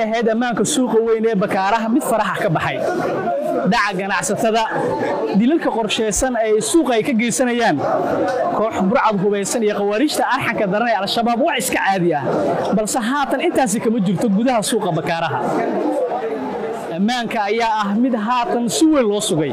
ahayd ammaanka suuqa weyn ee bakaaraha mid faraxa ka baxay dhaca ganacsatada dilalka qorshaysan ee suuqa ay ka geysanayaan koox burcad hubaysan iyo khawaariijta arxanka daran ee al-shabaab wax iska caadi ah balse haatan intaasi kama jirto gudaha suuqa bakaaraha ammaanka ayaa ah mid haatan si weyn loo sugay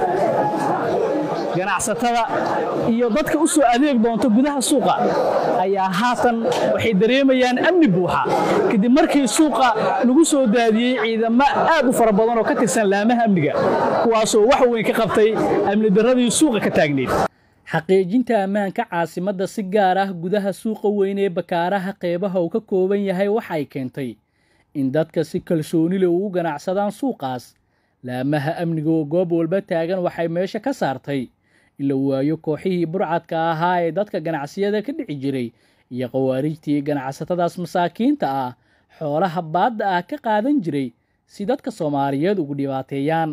ganacsatada iyo dadka u soo adeeg doonta gudaha suuqa ayaa haatan waxay dareemayaan amni buuxa kadib markii suuqa lagu soo daadiyey ciidamo aad u fara badan oo ka tirsan laamaha amniga kuwaasoo wax weyn ka qabtay amni darradii suuqa ka taagneyd xaqiijinta ammaanka caasimadda si gaar ah gudaha suuqa weyn ee bakaaraha qeybaha uu ka kooban yahay waxay keentay in dadka si kalsooni leh ugu ganacsadaan suuqaas laamaha amniga oo goob walba taagan waxay meesha ka saartay in la waayo kooxihii burcadka ahaa ee dadka ganacsiyada ka dhici jiray iyo khawaarijtii ganacsatadaas masaakiinta ah xoolaha baadda ah ka qaadan jiray si dadka soomaaliyeed ugu dhibaateeyaan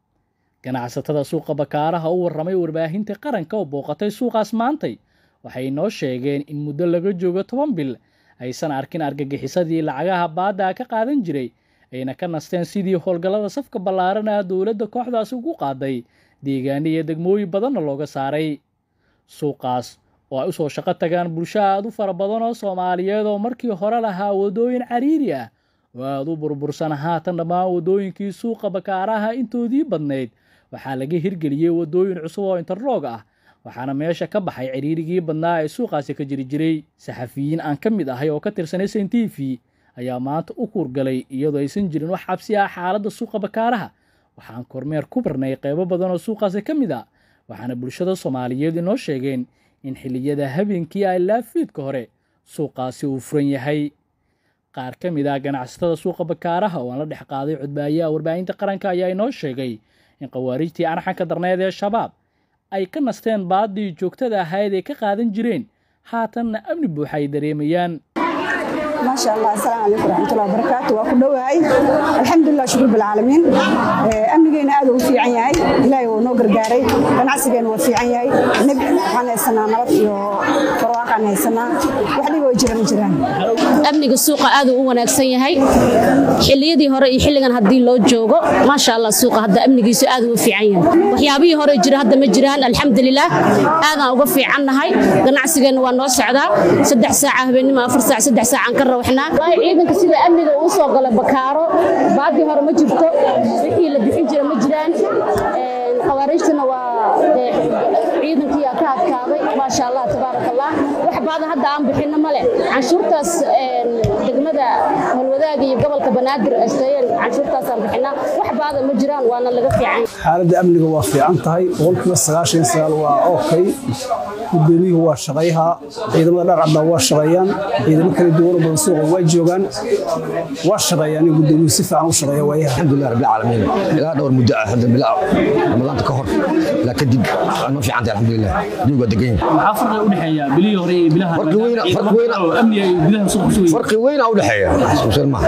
ganacsatada suuqa bakaaraha u warramay warbaahinta qaranka oo booqatay suuqaas maantay waxay noo sheegeen in muddo laga joogo toban bil aysan arkin argagixisadii lacagaha baadda ah ka qaadan jiray ayna ka nasteen sidii howlgallada safka ballaaran ah dowladda kooxdaasi ugu qaaday deegaano iyo degmooyin badanna looga saaray suuqaas oo ay u soo shaqo tagaan bulsho aad u fara badan oo soomaaliyeed oo markii hore lahaa waddooyin cariiri ah oo aad u burbursan haatan dhammaan waddooyinkii suuqa bakaaraha intoodii badnayd waxaa laga hirgeliyey waddooyin cusub oo interloog ah waxaana meesha ka baxay ciriirigii badnaa ee suuqaasi ka jiri jiray saxafiyiin aan ka mid ahay oo ka tirsan s n t v ayaa maanta u kuurgalay iyadoo aysan jirin wax xabsi ah xaaladda suuqa bakaaraha waxaan kormeer ku barnay qaybo badan oo suuqaasi ka mid a waxaana bulshada soomaaliyeed inoo sheegeen in xilliyada habeenkii ay laafiidka hore suuqaasi uu furan yahay qaar ka mid ah ganacsatada suuqa bakaaraha oo aan la dhex qaaday codbaayaha warbaahinta qaranka ayaa inoo sheegay in khawaarijtii arxanka darneed ee shabaab ay ka nasteen baaddii joogtada ahayd ay ka qaadan jireen haatanna amni buuxa ay dareemayaan maasha allah asalaamu calaykum waraxmatullahi wabarakaatu waa ku dhowahay alxamdulilah shukur bilcaalamiin amnigeena aad uu fiican yahay ilaahay wuu noo gargaaray ganacsigeena waa fiican yahay nib waxaan haysanaa nabad iyo barwaaqaan haysanaa wax dhiba way jiran jiraan amniga suuqa aad uu u wanaagsan yahay xilliyadii hore iyo xilligan haddii loo joogo maasha allah suuqa hadda amnigiisu aad uu u fiican yahay waxyaabihii hore jira hadda ma jiraan alxamdulilah aadaan uga fiicannahay ganacsigeenna waa noo socdaa saddex saaca habeenimo afar saac saddex saacaan ka rawaxnaa ciidanka sida amniga uu soo gala bakaaro baadii hore ma jirto wixii la bixin jira ma jiraan khawaarijtana waa ciidankii ka adkaaday maasha allah tabaaraka allah wax baada hadda aan bixinno male canshuurtaas degmada holwadaaga iyo gobolka banaadir asteeyeen canshuurtaasaan bixinaa wax baada ma jiraan waana laga fiican xaaladda amniga waa fiican tahay boqolkiiba sagaashan iyo sagaal waa okay gudoomiyuhu waa shaqayhaa ciidamada dharcadda waa shaqeeyaan ciidamo kala duwan oo badan suuqa waa joogaan waa shaqeeyaan in gudoomiyuhu si fiican u shaqeeya waayaha alxamdulilah rabbil caalamiin ilaa dhowr muddo ah hadda bilaa ramadaanta ka hor ilaa kadib ma fiicanta alxamdulilah jawigu waa degan yahay maxaa farqiga u dhexeeya bilihii hore iyo bilaha Farqi weyn- ciidamo farqi weyn- kale oo amniga iyo gudaha suuqa ku sugaya farqi weyn aa u dhexeeya iskusan maaha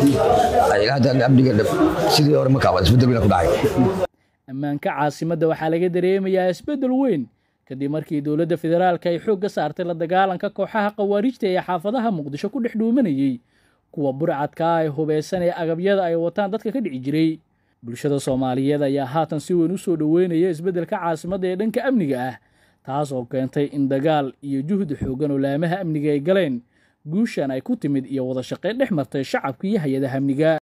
ilaa hadda amniga sidii hore ma kaaba isbedel weyn aa ku dhacay ammaanka caasimadda waxaa laga dareemayaa isbeddel weyn kadib markii dowladda federaalka ay xoogga saartay la dagaalanka kooxaha khawaarijta ee xaafadaha muqdisho ku dhex dhuumanayey kuwa burcadka ah ee hubeysan ee agabyada ay wataan dadka ka dhici jiray bulshada soomaaliyeed ayaa haatan si weyn u soo dhoweynaya isbeddelka caasimadda ee dhanka amniga ah taas oo keentay in dagaal iyo juhdi xooggan oo laamaha amniga ay galeen guushan ay ku timid iyo wada shaqayn dhex martay shacabka iyo hay-adaha amniga